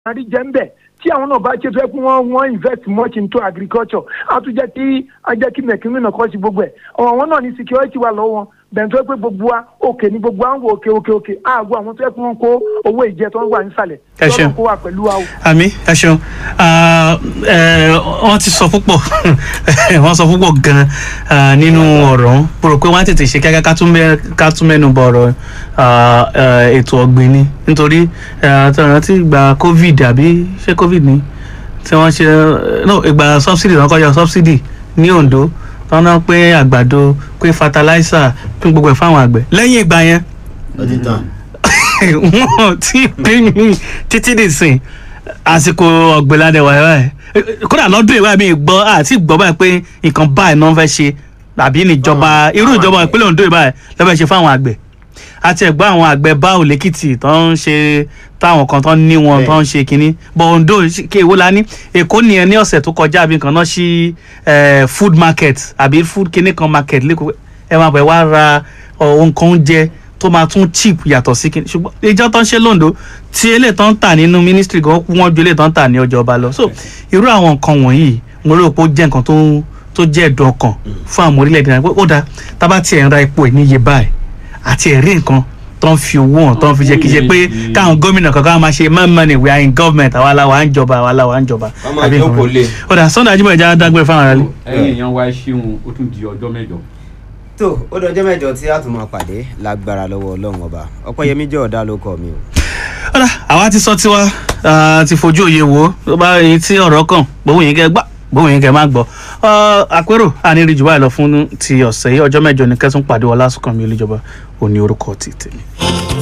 àrí jẹ́ ń bẹ̀ tí àwọn náà bá ṣe fẹ́ kí wọ́n wọ́n invest much into agriculture á tún jẹ́ kí á jẹ́ kí mẹ̀kínú náà kọ́ sí gbogbo ẹ̀ ọ̀rọ̀ wọn náà ní security wà lọ́wọ́ wọn bẹ̀rẹ̀ tó yẹ pé gbogbo wa òkè ní gbogbo wa ń wo òkè òkè òkè àgọ́ àwọn tó yẹ kí wọ́n kó owó ìjẹ tó ń wà nísàlẹ̀ Ẹ ṣeun. lọ́nà kó wà pẹ̀lú wa o. àmì ẹ ṣeun Ah, eh, wọ́n ti sọ púpọ̀ wọ́n sọ púpọ̀ gan-an ah, nínú ọ̀rọ̀ ọ̀hún mo rò pé wọ́n á tètè ṣe kíákíá ká tún mẹ́- ká tún mẹ́nu bọ̀ ọ̀rọ̀ ah, eh, ètò ọ̀gbìn ni nítorí rántí ìgbà covid àbí ṣé covid ni tí wọ́n ṣe no ìgbà subsidy náà kọjá subsidy ní Ondo tọ́ náà pé àgbàdo pé fertilizer pé gbogbo ẹ̀ fáwọn àgbẹ̀ lẹ́yìn ìgbà yẹn ó ti tàn. wọn ti pín ní títí dìsìn àsìkò ọ̀gbìnládẹ wà báyìí kódà lọ́dún ìwà mi gbọ́ àti gbọ́ báyìí pé nǹkan báyìí náà fẹ́ ṣe tàbí níjọba irú ìjọba ìpínlẹ̀ Ondo báyìí lọ́fẹ́ ṣe fáwọn àgbẹ̀ àti ẹ̀gbọ́n àwọn àgbẹ̀ báwo lẹ́kìtì tó ń ṣe táwọn kan tó ń ní wọn tó ń ṣe kínní bọ̀ Ondo kí èwo la ní Èkó nìyẹn ní ọ̀sẹ̀ tó kọjá àbí nǹkan náà ṣí eh, food market àbí food kínní kan market lẹ́kọ̀ọ́ ẹ máa bẹ̀ wá ra ọ̀, nǹkan oúnjẹ tó máa tún cheap yàtọ̀ sí kínní ṣùgbọ́n ìjọ tó ń ṣe lóńdó tí eléyìí tó ń tà nínú ministry gan wọ́n ju eléyìí tó ń tà ní ọjọ́ ọba lọ so irú àwọn nǹkan wọ̀nyí mo rò pé ó jẹ́ nǹkan tó tó jẹ́ ẹ̀dùn ọkàn fún àwọn orílẹ̀-èdè náà pé ó dáa tá a bá tiẹ̀ ń ra epo ẹ̀ níye báyìí àti ẹ̀rí nǹkan tó ń fi owó hàn tó ń fi jẹ́ kí ṣe pé káwọn gómìnà kankan máa ṣe more money we are in government àwa la wà ń jọba àwa la wà ń jọba. wọ́n máa Àbí nǹkan jókòó lé. ó dà Sunday Ajíbọ̀lẹ̀ já dágbére fáwọn aráàlú. ẹ̀yin èèyàn wa ẹ ṣeun ó tún di ọjọ́ mẹ́jọ. tó ó dọjọ́ mẹ́jọ tí a tún máa pàdé lágbára lọ́wọ́ ọlọ́run ọba ọpẹ́yẹmí jẹ́ ọ̀dà ló kọ́ mi o. ọ̀dà àwa ti sọ tiwa ah, ti fojú òye wò ó tó bá yín tí ọ̀rọ̀ kàn gbóhùn yín kẹ́ gbà gbóhùn yín kẹ́ má gbọ́ Ah, àpérò àníri jù báyìí lọ fún ti ọ̀sẹ̀ yìí ọjọ́ mẹ́jọ ní kẹ́tún pàdé Ọlásùnkànmí Olújọba òní orúkọ ti tèmi.